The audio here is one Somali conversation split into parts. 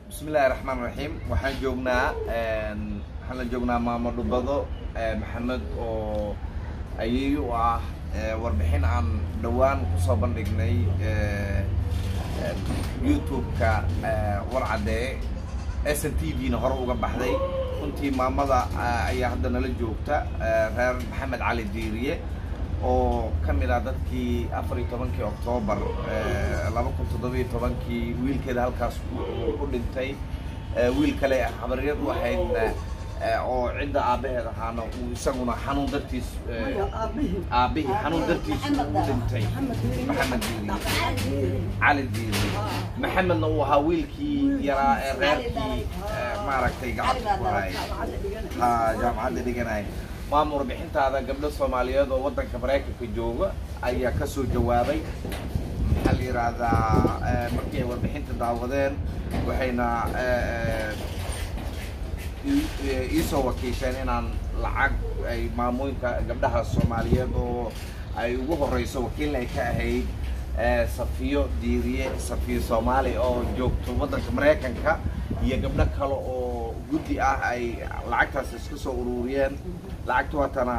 bismillahi raxmaan raxiim waxaan joognaa waxaan la joognaa maamo dhubado maxamed oo ayay u ah warbixin aan dhowaan kusoo bandhignay youtube-ka warcadee s n t v-na hore uga baxday runtii maamada ayaa hadda nala joogta reer maxamed cali diiriye oo ka mid ah dadkii afar iyo tobankii oktoobar laba kun toddobiyo tobankii wiilkeeda halkaas u dhintay wiil kale habaryad u ahayd oo cidda aabbaheed ahaana uu isaguna xanuun dartiis aabbihii xanuun dartiis u dhintay maxamed diiri cali diiri maxamedna uu ahaa wiilkii yaraa ee reerkii maaragtay gacanta ku hay ha jaamacadda dhiganay maama warbixintaada gabdho soomaaliyeed oo waddanka maraykanka jooga ayaa ka soo jawaabay maxaa la yidhaahdaa markii ay warbixinta daawadeen waxayna iisoo wakiisheen inaan lacag ay maamooyinka gabdhaha soomaaliyeed oo ay ugu horeyso wakiilna ay ka ahayd safiyo diiriye safiyo soomaali oo joogto waddanka maraykanka iyo gabdho kale oo guddi ah ay lacagtaas iska soo ururiyeen lacagta waatana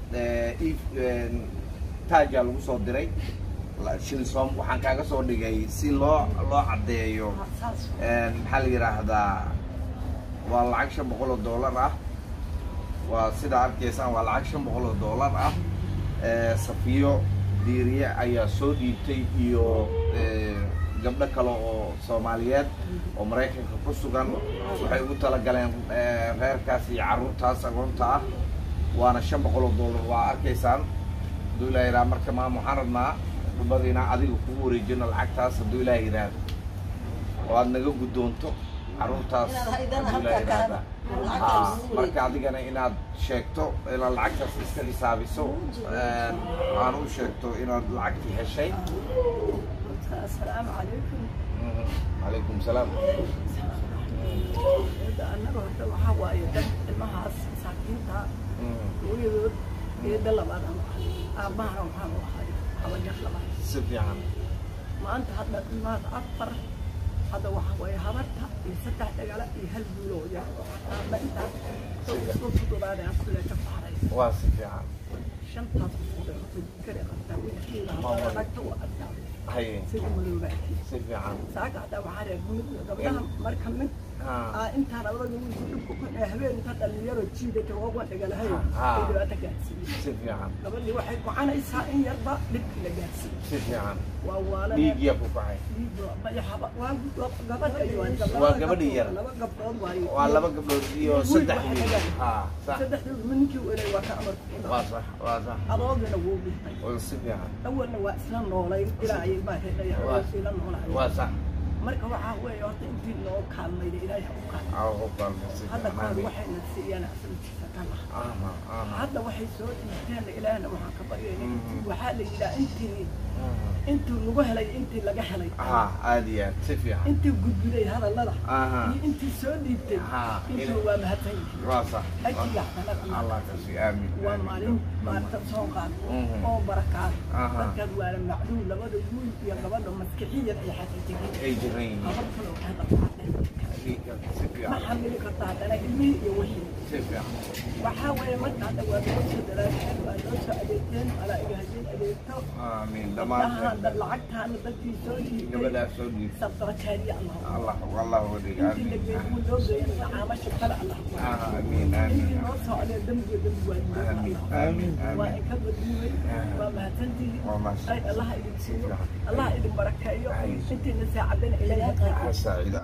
taajaa lagu soo diray shilisom waxaan kaaga soo dhigay si loo loo caddeeyo maxaa la yidhaahdaa waa lacag shan boqol oo dollar ah waa sidaa arkaysaan waa lacag shan boqol oo dollar ah safiyo diiriye ayaa soo dhiibtay iyo gabdho kale oo soomaaliyeed oo maraykanka ku sugan waxay ugu talagaleen reerkaas iyo carruurtaas agoonta ah waana shan boqol oo dollar waa arkaysaan hadduu ilaah yidhaha marka maam waxaan rabnaa dhubadiina adiga kugu wareejino lacagtaas hadduu ilaah yidhaahdo oo aad naga guddoonto carruurtaas hadduu ilaah yidhaahda marka adigana inaad sheegto inaad lacagtaas iska xisaabiso aan u sheegto inaad lacagtii heshay السلام عليكم calaykum salaam annaga horta waxaa waaye dad ilmahaas masaakiinta hooyadood eeda labaadaan ahay aabbahana waxaan u ahay habajar labaad si fiican maanta hadda ilmahaas afar hadda waxaa waaye habarta iyo saddex dhagala iyo hal guuloo yar aabba intaas isku fududaadaan kuleeta faaray waa si fiican shantaas fududay horta kare qabtaa wiilkiina habara ragta u arkaa haye sida maloobaati si fiican saaga hadda waxaa reer gumid gabdhaha marka mid Ah. intaan labada wiilku dhibku ku habeen inta dhalinyaro jiidata waa waan dhagalahay Ah. ay dhibaata gaarsiiyey si fiican gabadhii waxay gocanaysaa in yarba dhibki la gaarsiiyey si fiican waa waala dhiigyaa ku kacay waa gabadha iyo Waa gabadhii yar. laba gabdhood waaye waa laba gabdhood iyo Wiil saddex waxay wiil dhagaan. ha sax saddexdoodu ninkii weynay waa ka amarku ku waa dhacay sax waa sax adoogana wuu dhintay waa si fiican awalna waa isla noolayn ilaa ayay baa hedhaya Waa. isla noolaay waa sax marka waxaa weeye horta intii noo kaalmayda ilaahay ha u kaalmay aa ku qalma si hadda fiican kahor amiin waxayna siiyaan asalkiisa kala aha aha hadda waxay soo dhiibteen ilaahna waxaan ka baryayna Mhm. waxaa la yidhaha intii aha. intii lagu helay intii laga helay aha aad iyo aad si fiican intii gudbiday hadallada aha iyo intii soo dhiibtay Ha, intii ina- waa mahadsan yihiin waa sax ajiga xanad allah ka sii aamin waa aamin. maalin maarta soo qaad Mhm. oo barakaad Aha. dadkaad waala macluum labada wiil iyo gabadha maskixiyan ay xataa tegeen ay jiran yihiin habar kale oo hadda qaadeen dhiigga si ma fiican xamili karta haddana ilmihii iyo wixii si fiican waxaa weeye marka hadda waa noo soo dalaasheen waa noo soo adeegteen malaa'iga haddii adeegto amiin gabdhahaan dhammaan dad lacagtaana dadkii soo dhiibtay gabadhaas soo dhiib sabdaba jaariya allah allah allah wadiga intii la amiin geeyey loo geeyay caamasha kale allah aha amiin intii amiin noo soo adeeg dembiga dembi waa amiin allah amiin waa amiin in ka badduumay Ah. waa mahadsantihiin waa mahadsan ay allah idin siiyo allah idin barakeeyo intiina saacadana ilaahay ha qaato saacida